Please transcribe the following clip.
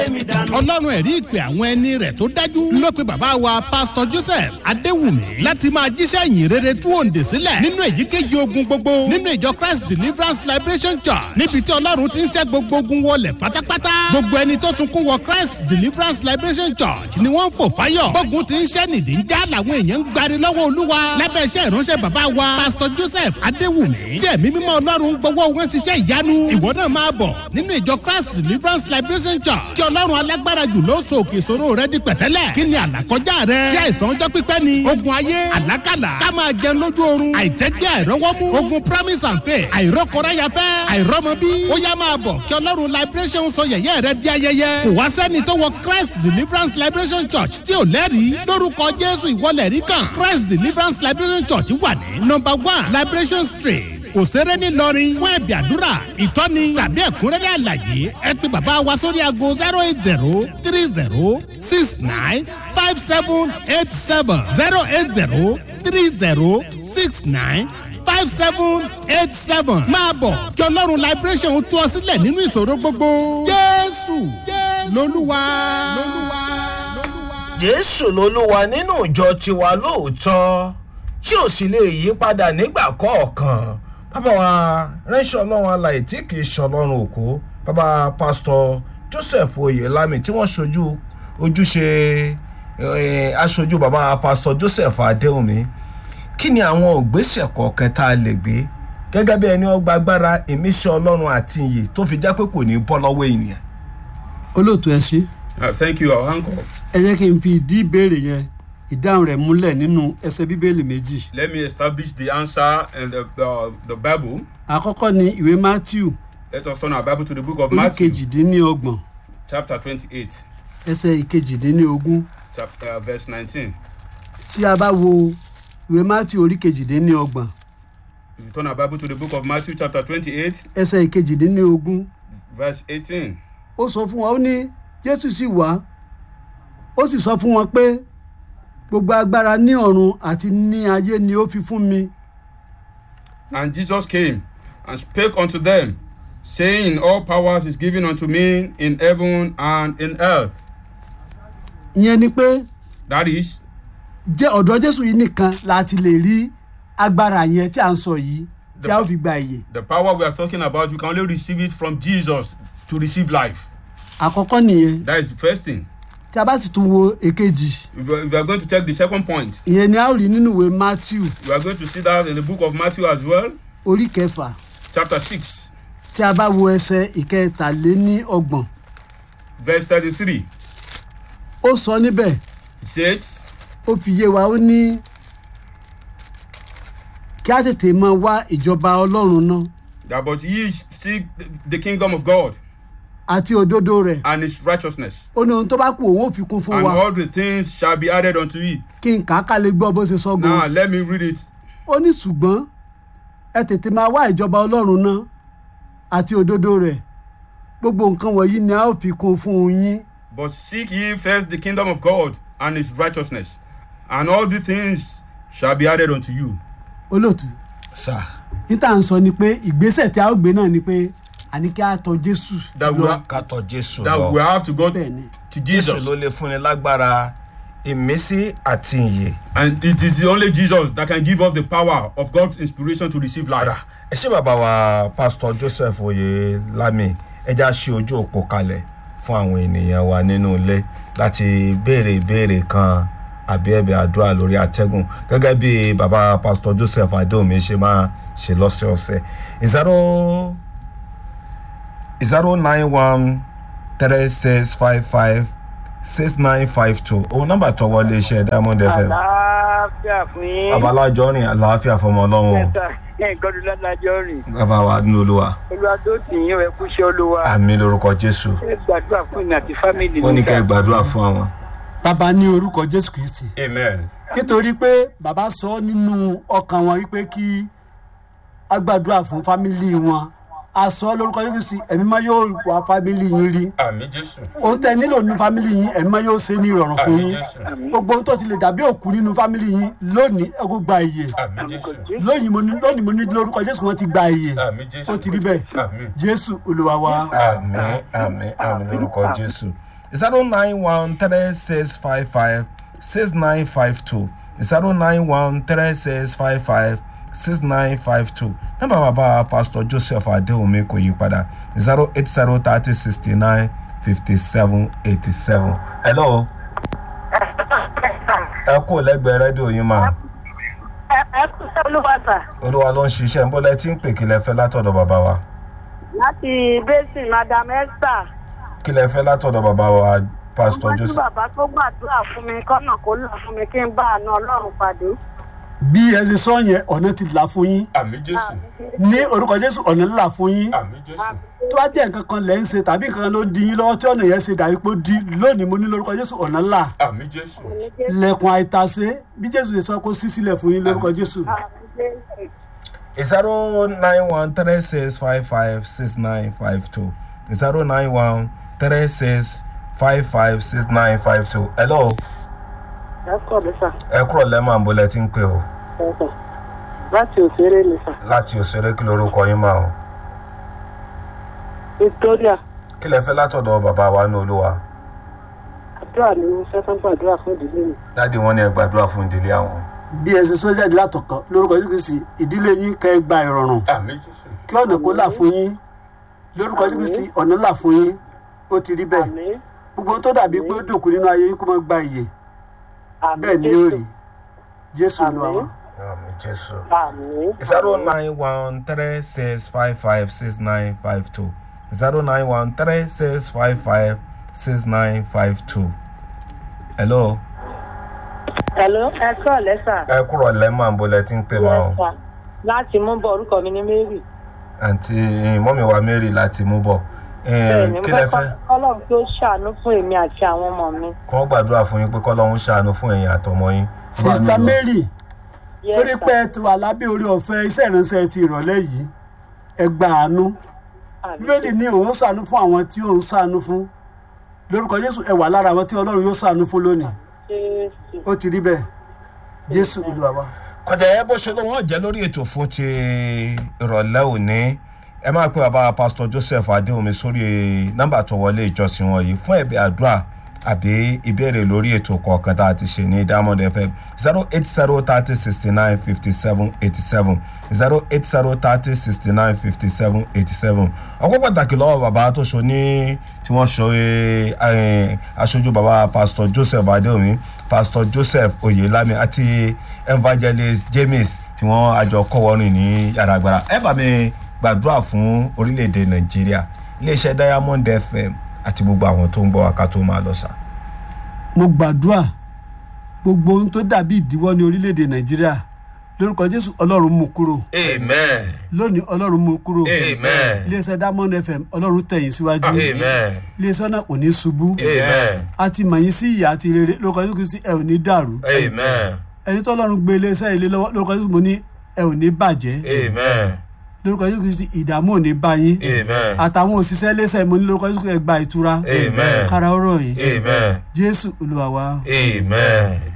ọlọ́run ẹ̀rí ìpè àwọn ẹni rẹ̀ tó dájú ló pe bàbá wa pásítọ̀ joseph adéwùmí láti máa jíṣẹ́ ìyìn rere tú òǹdè sílẹ̀ nínú èyíkéyìí ogun gbogbo nínú ìjọ christ deliverance liberation church níbi tí ọlọ́run ti ń ṣẹ́ gbogbo ogun wọlé pátápátá gbogbo ẹni tó sunkún wọ christ deliverance liberation church ni wọ́n ń fò fáyọ̀ gbógun ti ń ṣẹ́ nìdí ń já làwọn èèyàn ń gbari lọ́wọ́ olúwa lábẹ́ iṣẹ́ ìránṣẹ́ bàbá wa pásítọ̀ joseph adéwùmí tí ẹ̀mí mímọ́ ọlọ́run gbowó wọn ṣiṣẹ́ ìyanu ìwọ náà máa bọ̀ nínú ìjọ christ deliverance liberation church kí ọlọ́run alágbára jù ló so òkè ìṣòro rẹ di pẹ̀tẹ́lẹ̀ kí ni àlàkọjá rẹ ṣé àìsàn ọjọ́ pípẹ́ ni ogun ayé àlákàlà ká máa jẹun lójú oorun àìtẹ́gbẹ́ àìrọ́wọ́mú ogun promise and faith àìrọ́kọ̀ráyafẹ́ àìrọ́mọbí ó yá máa bọ̀ kí ọlọ́run liberation sọ yẹ̀yẹ́ rẹ di ayẹyẹ kò wá sẹ́ni tó wọ christ deliverance liberation church tí ò lẹ́rìí lórúkọ jésù ìwọlẹ̀ rí kan christ deliverance liberation church wà ní number one liberation street òṣèré ńìlọrin fún ẹ̀bì àdúrà ìtọ́ni tàbí ẹ̀kúnrẹ́rẹ́ àlàyé ẹ pé bàbá wa sórí aago zero eight zero three zero six nine five seven eight seven zero eight zero three zero six nine five seven eight seven máa bọ̀ kí ọlọ́run liberation tú ọ sílẹ̀ nínú ìṣòro gbogbo jésù lolúwa. jésù lolúwa nínú ìjọ tiwa lóòótọ́ tí ò sì lè yí padà nígbà kọ̀ọ̀kan bàbá wa ránṣẹ́ ọlọ́run alàyè tí kì í ṣọlọ́run òkú bàbá pásítọ̀ joseph oyelami tí wọ́n ṣojú ojúṣe eh, aṣojú bàbá pásítọ̀ joseph adéhùnmí kí ni àwọn ògbésẹ̀ kọ̀ọ̀kan tá a lè gbé gẹ́gẹ́ bí ẹni ọgbà agbára ìmísí ọlọ́run àti iyì tó fi jẹ́ pé kò ní bọ́ lọ́wọ́ ènìyàn. olóòtú ẹ ṣe Uh, thank you, our uncle. ẹ jẹ́ kí n fi ìdí ìbéèrè yẹn ìdáhùn rẹ̀ múlẹ̀ nínú ẹsẹ̀ bíbélì méjì. Let me establish the answer in the, the, the Bible. àkọ́kọ́ ni ìwé matthew Let us turn our Bible to the book of orí Matthew, kejìdínlọ́gbọ̀n chapter 28, ẹsẹ̀ ìkejìdínlógún chapter, uh, verse 19. tí a bá wo ìwé matthew orí kejìdínlọ́gbọ̀n If you turn our Bible to the book of Matthew, chapter 28, ẹsẹ̀ ìkejìdínlógún verse 18. ó sọ fún wọn ó ní jésù sì wá ó sì sọ fún wọn pé gbogbo agbára ní ọ̀run àti ní ayé ni ó fi fún mi And Jesus came and spake unto them, saying, All powers is given unto me in heaven and in earth. ìyẹn ni pé That is, jẹ́ ọ̀dọ̀ jésù yìí nìkan láti lè rí agbára yẹn tí à ń sọ yìí tí a ó fi gba ìyè the power we are talking about, you can only receive it from Jesus to receive life. àkọ́kọ́ nìyẹn That is the first thing. tí a bá sì tún wo èkejì If you are, if you are going to check the second point, ìyẹn ni a ó rí nínú ìwé matthew we are going to see that in the book of Matthew as well, orí kẹfà chapter 6, tí a bá wo ẹsẹ̀ ìkẹtàléní ọgbọ̀n verse 33. ó sọ níbẹ̀ It says, ó fi yé wa ó ní kí a tètè máa wá ìjọba ọlọ́run náà that but ye seek the kingdom of God àti òdodo rẹ̀ and his righteousness, ó ní ohun tó bá kù òun ò fi kún fún and wa all the things shall be added unto it. kí n kà á ká lè gbọ́ bó ṣe sọ Now gan let me read it. ó ní ṣùgbọ́n ẹ tètè máa wá ìjọba ọlọ́run náà àti òdodo rẹ̀ gbogbo nǹkan wọ̀nyí ni a ó fi kún fún yín But seek ye first the kingdom of God and his righteousness, and all the things shall be added unto you. olóòtú sà níta ń sọ ni pé ìgbésẹ̀ tí a ó gbé náà ni pé àní kí a tọ jésù That we, lọ ha- ká tọ jésù that lọ we have to go bẹ́ẹ̀ ni to jésù Jesus. ló lè fúnni lágbára ìmísí àti ìyè. And it is the only Jesus that can give us the power of God's inspiration to receive Rà, life. ẹ ṣé bàbá wa pásítọ̀ joseph oyelami ẹja ṣe ojú òpó kalẹ̀ fún àwọn ènìyàn wa nínú ilé láti béèrè ìbéèrè kan àbí ẹ̀bẹ̀ àdúrà lórí atẹ́gùn gẹ́gẹ́ bí bàbá pásítọ̀ joseph adéomi ṣe máa ṣe lọ́sẹ̀ọ̀sẹ̀ zero zero nine one three six five five six nine five two òun nọ́mbà tó wọlé iṣẹ́ diamond fm àlàáfíà fún yín. babalájọ rìn àlàáfíà fọmọ ọlọ́run o. mẹ́ta nǹkan tó ládájọ́ rìn. bàbá wa nínú olúwa olúwa tó tì yín ẹ kú iṣẹ́ olúwa. àmì lorúkọ jésù ẹ gbàdúrà fún ìnà àti fámìlì wọn ní mi kẹ́ ẹ sà. gbàdúrà fún àwọn. bàbá ní orúkọ jésù kristi Amen. nítorí pé bàbá sọ nínú ọkàn wọn wípé kí a gbàdúrà fún fámìlì wọn a sọ lórúkọ jésù kristi ẹ̀mí máa yóò wá fámìlì yín rí Àmì Jésù. ohun tẹ nílò nínú fámìlì yín ẹ̀mí máa yóò ṣe ní ìrọ̀rùn fún Àmì yín Jésù. gbogbo ohun tó ti lè dàbí òkú nínú fámìlì yín lónìí ẹ kó gba ìyè Àmì Jésù. lónìí mo ní lónìí mo ní lórúkọ jésù wọn ti gba ìyè Àmì Jésù. ó ti rí bẹ́ẹ̀ Àmì. jésù olúwa wa àmì àmì àmì lorúkọ jésù zero nine one three six five five six nine five two zero nine one three six five five six nine five two nọ́mbà bàbá pastor joseph adéwùmí kò yí padà zero eight zero thirty sixty nine fifty seven eighty seven. hello ẹ kú lẹ́gbẹ̀ẹ́ rédíò yín máa ẹ kú sí olúwàsà olúwa ló ń ṣiṣẹ́ ń bọ́lẹ̀ tí ń pè kí lẹ fẹ́ látọ̀dọ̀ bàbá wa láti basin madam esther kí lẹ fẹ́ látọ̀dọ̀ bàbá wa pastor wọ́n tí joseph. bàbá tó gbàdúrà fún mi kọ́nà kó là fún mi kí n bá àna ọlọ́run pàdé. bí ẹ ṣe sọ yẹn ọ̀nà ti là fún yín àmì jésù ní orúkọ jésù ọ̀nà là fún yín àmì jésù tó bá jẹ́ nǹkan kan lẹ́ ń ṣe tàbí nǹkan kan ló ń di yín lọ́wọ́ tí ọ̀nà yẹn ṣe dàbí pé ó di lónìí mo ní lórúkọ jésù ọ̀nà là àmì jésù lẹ̀kùn àìtàsé bí jésù ṣe sọ kó sí sílẹ̀ fún yín lórúkọ jésù. zero nine one three six five five six nine five two zero nine one three six five five six nine five two. hello ẹ kọ́ mi sà ẹ kúrò lẹ́mọ̀ àbólẹ̀ tí ń pè o ẹ sà láti òṣèré mi sà láti òṣèré kí lorúkọ yín máa o victoria kí lẹ fẹ́ látọ̀dọ̀ bàbá wa ní olúwa àdúrà ni mo fẹ́ fẹ́ gbàdúrà fún ìdílé mi. dáàdi wọn ni ẹ gbàdúrà fún ìdílé àwọn. bí ẹ ṣe sọ jáde látọ̀kan lórúkọ jésù kristi ìdílé yín kẹ́ ẹ gba ìrọ̀rùn àmì jésù kí ọ̀nà kó là fún yín lórúkọ jésù kristi ọ̀nà là fún yín ó ti rí bẹ́ẹ̀ àmì gbogbo ohun tó dàbí pé ó dòkú nínú ayé yín kó má gba ìyè àmì bẹ́ẹ̀ ni yóò rí jésù Àmín. olúwa wa. àmì jésù. àmì. zero nine one three six five five six nine five two zero nine one three six five five six nine five two. hello. hello ẹ kọ́ lẹ́sà. ẹ kúrò lẹ́mọ̀ àbólẹ̀ tí ń pè máa o. Yes, sir. láti mú bọ̀ orúkọ mi ní mary. àǹtí mọ́mí wa mary láti mú bọ̀ bẹ́ẹ̀ni mo kí lẹ fẹ́ fẹ́ kọ́lọ́run tó ṣàánú fún èmi àti àwọn ọmọ mi. kí wọ́n gbàdúrà fún yín pé kọ́lọ́hún ṣàánú fún ẹ̀yin àtọmọ yín. sista mary Yes, torí sir. pé ẹ ti wà lábẹ́ orí ọ̀fẹ́ iṣẹ́ ìránṣẹ́ ti ìrọ̀lẹ́ yìí ẹ gba àánú Àmì. bíbélì ní òun ṣàánú fún àwọn tí òun ṣàánú fún lórúkọ jésù ẹ wà lára àwọn tí ọlọ́run yóò ṣàánú fún lónìí Jésù. ó ti rí bẹ́ẹ̀ jésù olúwa wa. kọjá ẹ bó ṣe ló wọn jẹ lórí ètò fún ti ìrọ̀lẹ́ òní ẹ máa pe bàbá pásítọ̀ joseph adéhùnmi sórí nọ́mbà tó wọlé ìjọsìn wọn yìí fún ẹ̀bẹ̀ àdúrà àbí ìbéèrè lórí ètò kọ̀ọ̀kan tá a ti ṣe ní diamond fm zero eight zero thirty sixty nine fifty seven eighty seven zero eight zero thirty sixty nine fifty seven eighty seven ọkọ pàtàkì lọ́wọ́ bàbá tó ṣo ní tí wọ́n ṣe eh, aṣojú bàbá pásítọ̀ joseph adéhùnmi pásítọ̀ joseph oyelami àti evangelist james tí wọ́n àjọ kọ́wọ́rìn ní yàrá agbára ẹ bá mi gbàdúrà fún orílẹ̀-èdè nàìjíríà iléeṣẹ́ diamond fm àti gbogbo àwọn tó ń gbọ́ wa ká tó máa lọ sá. mo gbàdúrà gbogbo ohun tó dàbí ìdíwọ́ ní orílẹ̀-èdè nàìjíríà lórúkọ jésù ọlọ́run mú kúrò amen lónìí ọlọ́run mú kúrò amen iléeṣẹ́ diamond fm ọlọ́run tẹ̀yìn síwájú amen iléeṣẹ́ náà kò ní ṣubú amen a ti mọ̀ yín sí ìyá àti rere lórúkọ jésù kristi ẹ ò ní dàrú amen ẹni tó ọlọ́run gbé iléeṣẹ́ ilé lọ́wọ́ lórúkọ jésù mo ní ẹ ò ní bàjẹ́ amen lórúkọ jésù kristi ìdààmú ò ní bá yín amen àtàwọn òṣìṣẹ́ iléeṣẹ́ mo ní lórúkọ jésù ẹ gba ìtura Amen. kára ọ̀rọ̀ yìí amen jésù olúwa wa. amen.